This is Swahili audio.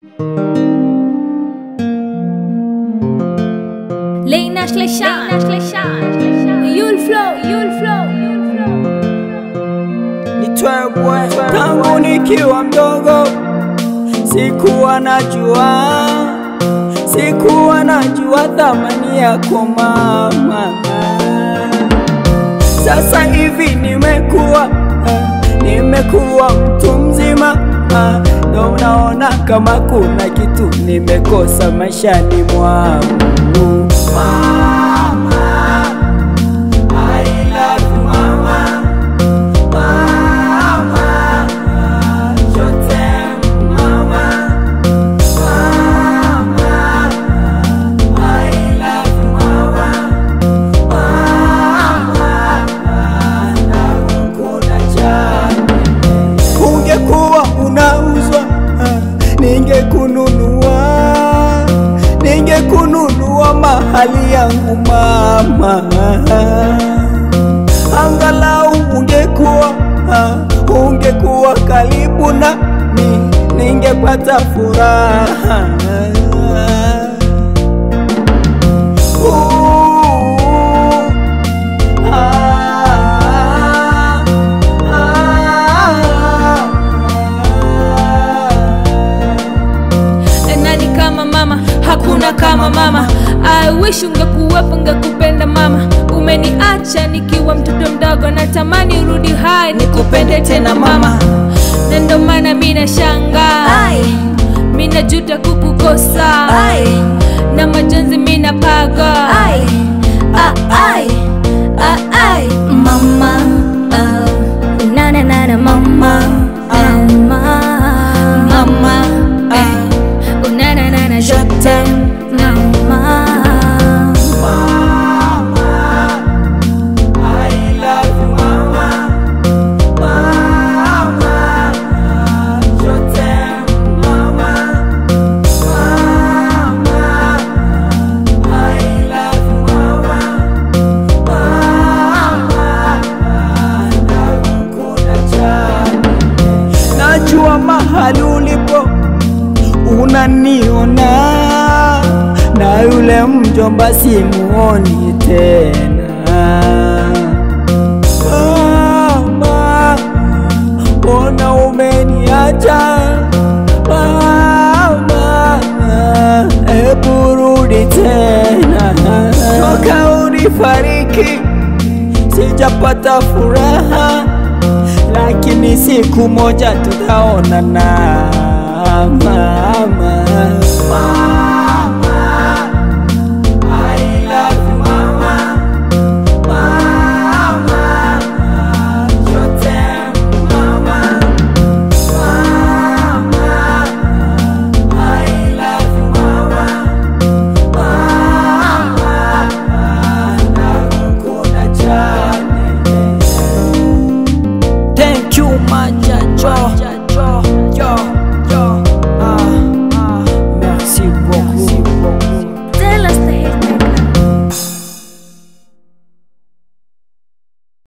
Lena Schlechan, You'll flow, you'll flow, you'll flow. Nitwebwe tangu nikiwa mdogo, sikuwa najua, sikuwa najua thamani yako mama. Sasa hivi nimekuwa, nimekuwa mtu mzima, ndo naona kama kuna kitu nimekosa maishani mwangu. Mama, I love you mama. Mama, je t'aime, mama. Mama, I love you, mama. Mama, nakukunda sana. Ungekuwa unauzwa, ningekununua, ningekununua mahali yangu mama angalau ungekuwa uh, ungekuwa karibu nami ningepata furaha Ooh, ah, ah, Nani kama mama? Hakuna kama mama. I wish ungekuwepo, ngekupenda mama. Umeniacha nikiwa mtoto mdogo, natamani urudi hai nikupende tena mama, na ndo maana mi nashangaa, mi najuta kukukosa, na majonzi mi napaga Mama, oh, na na na na mama, mama, mama, eh, una na na na je t'aime. mama. I love you, mama. Mama, je t'aime, mama. Mama, I love you, mama. Mama, nakukunda sana. Najua mahali ulipo unaniona, na yule mjomba simuoni tena. Mama, mbona umeniacha? Mama, hebu rudi tena. Toka unifariki sijapata furaha, lakini siku moja tutaonana mama.